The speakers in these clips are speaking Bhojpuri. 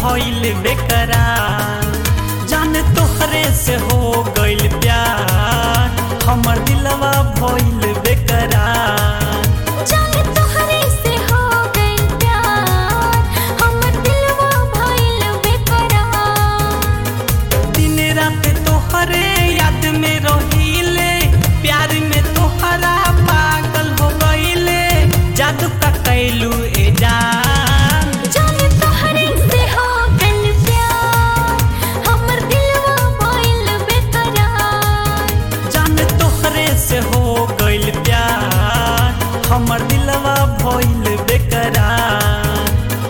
भइल बेकरार जान तोहरे से हो गइल प्यार हमर दिलवा भइल बेकरार जाने तोहरे से हो गइल प्यार हमर दिलवा भइल बेकरार दिन रात तोहरे याद में रहिले प्यार में तोहरा पागल हो गइले जादू का कैलू ए जान जाने तोहरे से हो गइल प्यार हमर दिलवा भइल बेकरार जान तोहरे से हो गइल प्यार हमर दिलवा भइल बेकरार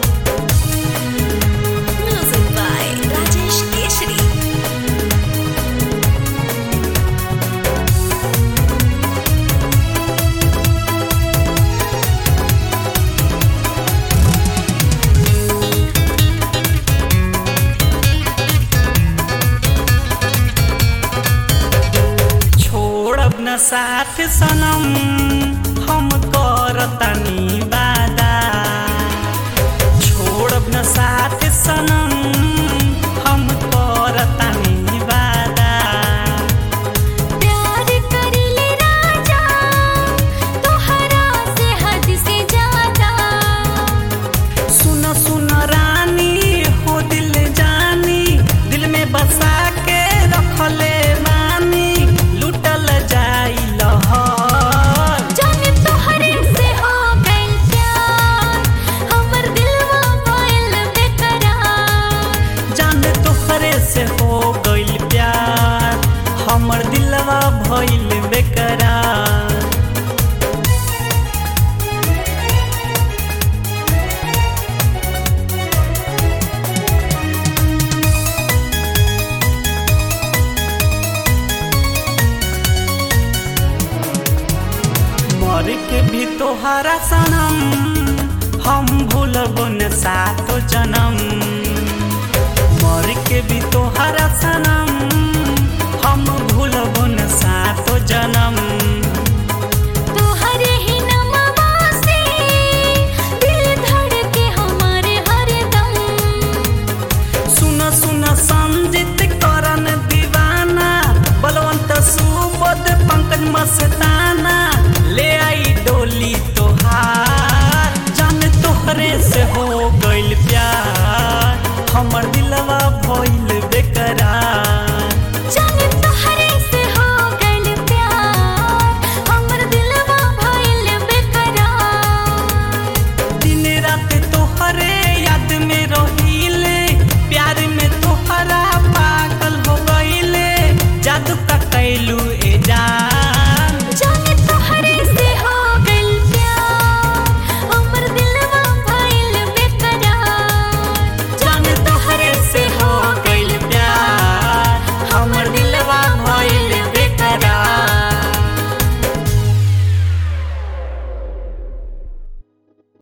म्यूजिक बाय राजेश केशरी छोड़ब न साथ सनम हम करतानी वादा छोड़ब न साथ सनम हम करतानी वादा प्यार करिले राजा तोहरा से हद से ज्यादा सुन सुन रानी हो दिल जानी दिल में बसा के रखले मानी लुटल जाई लहर जाने तोहरे से हो गइल प्यार हमर दिलवा भइल बेकरार जान तोहरे से हो गइल प्यार हमर दिलवा भइल बेकरार मर के भी तोहरा सनम हम भूलब न सातो जन्म मर के भी तोहरा सनम